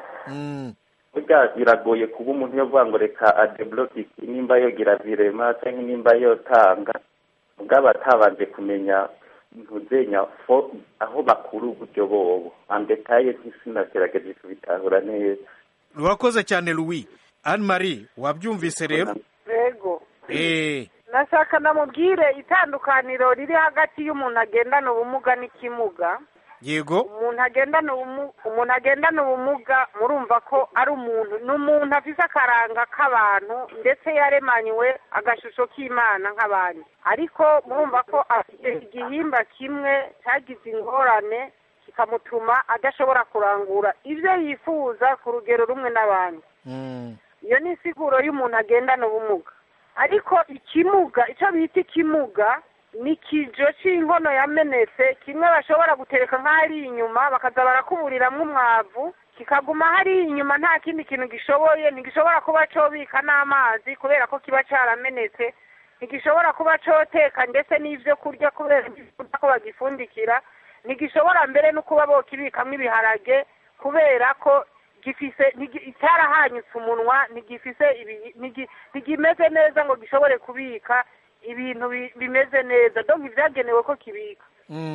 burya biragoye kuba umuntu yavuga ngo reka adebloke nimba yogira virema cyangwa nimba yotanga mugabo atabanje kumenya ntuzenya aho bakura uburyo bobo andetaye ntisinagerageje kubitahura neza urakoze cyane louis anne marie wabyumvise rero yego eee nashaka namubwire itandukaniro riri hagati y'umuntu agendana ubumuga n'ikimuga yego umuntu agendana umuntu agendana ubumuga murumva ko ari umuntu ni umuntu afite akaranga k'abantu ndetse yaremanywe agashusho k'imana nk'abandi ariko murumva ko afite igihimba kimwe cyagize ingorane kikamutuma adashobora kurangura ibyo yifuza ku rugero rumwe n'abandi iyo ni insiguro y'umuntu agendana ubumuga ariko ikimuga icyo bita ikimuga ni ikijo cy'inkono yamenetse kimwe bashobora gutereka nk'ahari inyuma bakaza barakuburiramo umwavu kikaguma hari inyuma nta kindi kintu gishoboye ntigishobora kuba cyobika n'amazi kubera ko kiba cyaramenetse ntigishobora kuba cyoteka ndetse n'ibyo kurya kubera ko bagifundikira ntigishobora mbere no kuba bokibikamo ibiharage kubera ko gifise cyarahanyutse umunwa ntigifise ntigimeze neza ngo gishobore kubika ibintu bimeze neza donk ibyagenewe ko kibika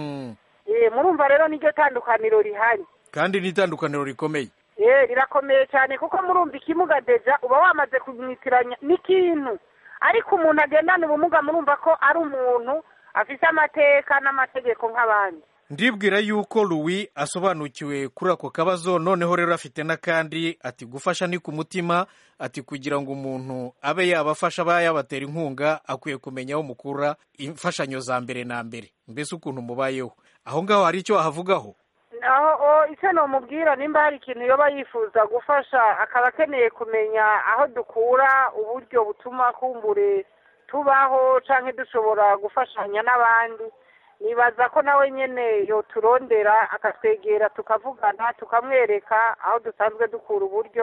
murumva rero niryo tandukaniro rihari kandi ni itandukaniro rikomeye rirakomeye cyane kuko murumva ikimuga deja uba wamaze kumwitiranya n'ikintu ariko umuntu agendana ubumuga murumva ko ari umuntu afite amateka n'amategeko nk'abandi ndibwira yuko louis asobanukiwe kuri ako kabazo noneho rero afite n'akandi ati gufasha ni ku mutima ati kugira ngo umuntu abe yabafasha aba yabatera inkunga akwiye kumenya aho mukura imfashanyo za mbere na mbere mbese ukuntu mubayeho aho ngaho hari icyo wahavugaho aho icyo namubwira nimba hari ikintu yoba yifuza gufasha akaba akeneye kumenya aho dukura uburyo butuma kumbure tubaho cyangwa dushobora gufashanya n'abandi nibaza ko nawe nyine yoturondera akatwegera tukavugana tukamwereka aho dusanzwe dukura uburyo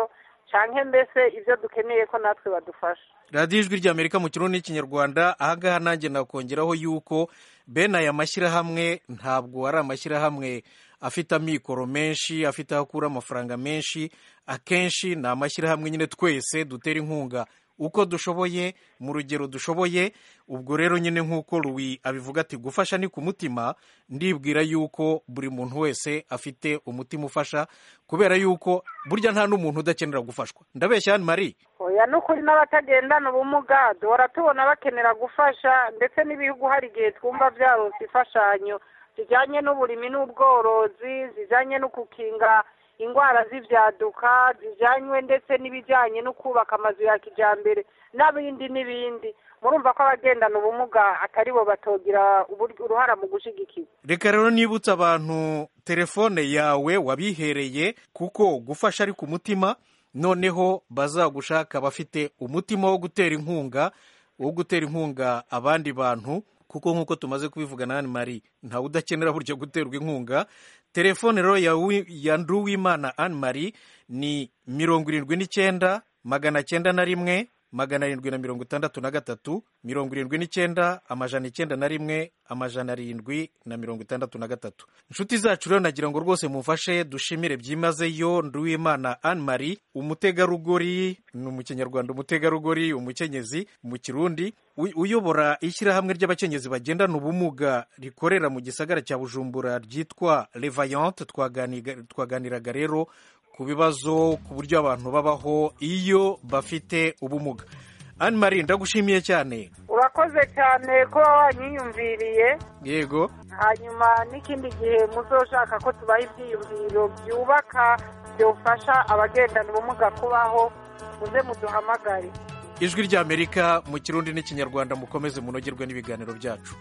cyangwa mbese ibyo dukeneye ko natwe badufasha radiyo ijwi ry'amerika mu kirundi n'ikinyarwanda ahangaha nanjye nakongeraho yuko bene aya mashyirahamwe ntabwo ari amashyirahamwe afite amikoro menshi afite aho akura amafaranga menshi akenshi ni amashyirahamwe nyine twese dutera inkunga uko dushoboye mu rugero dushoboye ubwo rero nyine nk'uko Louis abivuga ati gufasha ni ku mutima ndibwira yuko buri muntu wese afite umutima ufasha kubera yuko burya nta n'umuntu udakenera gufashwa ndabeshya hano mari oya ni ukuri n'abatagendana ubumuga duhora tubona bakenera gufasha ndetse n'ibihugu hari igihe twumva byaronse imfashanyo zijyanye n'uburimi n'ubworozi zijyanye no gukinga indwara z'ibyaduka zijyanywe ndetse n'ibijyanye no kubaka amazu ya kijyambere n'ibindi n'ibindi murumva ko abagendana ubumuga atari bo batogira uruhara mu gushyigikirwa reka rero nibutse abantu telefone yawe wabihereye kuko gufasha ari ku mutima noneho bazagushaka bafite umutima wo gutera inkunga wo gutera inkunga abandi bantu kuko nk'uko tumaze kubivuga na mari ntawe udakenera buryo guterwa inkunga telefone rero ya nduwimana anne marie ni mirongo irindwi n'icyenda magana cyenda na rimwe magana arindwi na mirongo itandatu na gatatu mirongo irindwi n'icyenda amajana icyenda na rimwe amajana arindwi na mirongo itandatu na gatatu inshuti zacu rero nagira ngo rwose mufashe dushimire byimazeyo nduwimana anne marie umutegarugori ni mu kinyarwanda umutegarugori umukenyezi mu kirundi uyobora ishyirahamwe ry'abakenyezi bagendana ubumuga rikorera mu gisagara cya bujumbura ryitwa revayante twaganiraga rero ku bibazo ku buryo abantu babaho iyo bafite ubumuga anne marie ndagushimiye cyane urakoze cyane ko wanyiyumviriye yego hanyuma n'ikindi gihe muzoshaka ko tubaha ibyiyumviro byubaka byofasha abagendana ubumuga kubaho muze muduhamagare ijwi ry'amerika mu kirundi n'ikinyarwanda mukomeze munogerwe n'ibiganiro byacu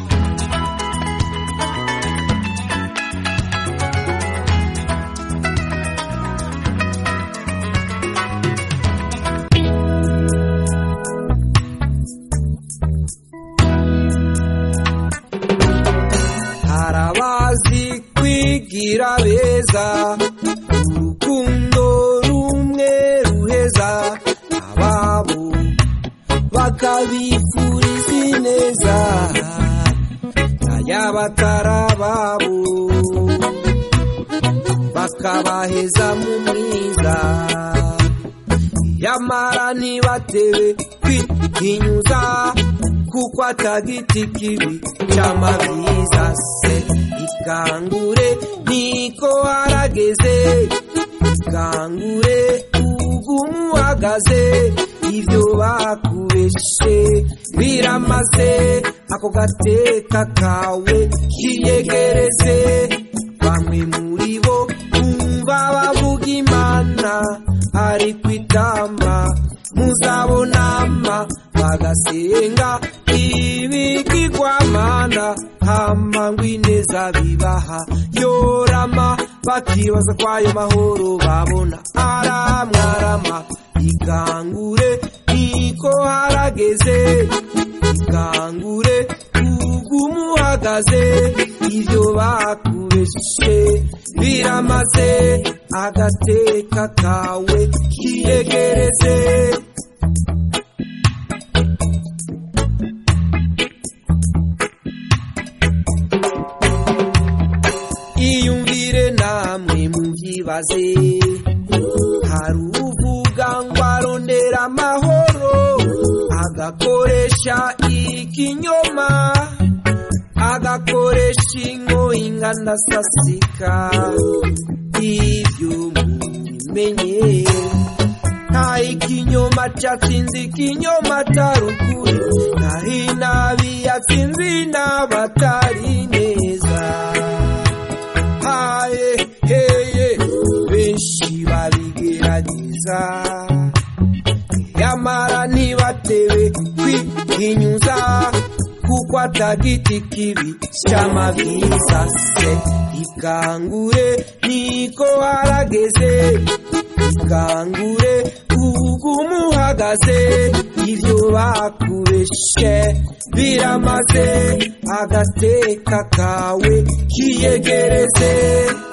harabazi kwigira beza urukundo rumwe ruheza ababo bakabifuriza ineza n'ayabatarababo bakabaheza mu mwiza yamara ntibatewe kwihinyuza kuko atagiti kibi cy'amabyiza se ikangure niko harageze ikangure ugumu uhagaze ibyo bakubeshe biramaze ako gateka kawe kiyegereze bamwe muri bo bumva bavuga imana ariko itama muzabonama bagasenga ibigirwamana hama ngo ineza bibaha yorama bakibaza ko ayo mahoro babona aramwarama ikangure niko harageze ikangure ugumuhagaze ibyo bakubeshe biramaze agateka kawe kiyegereze iyumvire namwe mubyibaze hari uvuga ngo arondera amahoro agakoresha ikinyoma agakoresha ingoyi ingana sasika ibyo mubimenye nta ikinyoma cyatsinze ikinyoma atari ukuri naho inabi yatsinze inaba atari neza haye heye benshi babigerageza yamara ntibatewe kwihinyuza kuko atagiti kibi cy'amabyiza se ikangure niko harageze ikangure ugumuhagaze ibyo bakubeshe biramaze agateka kawe kiyegereze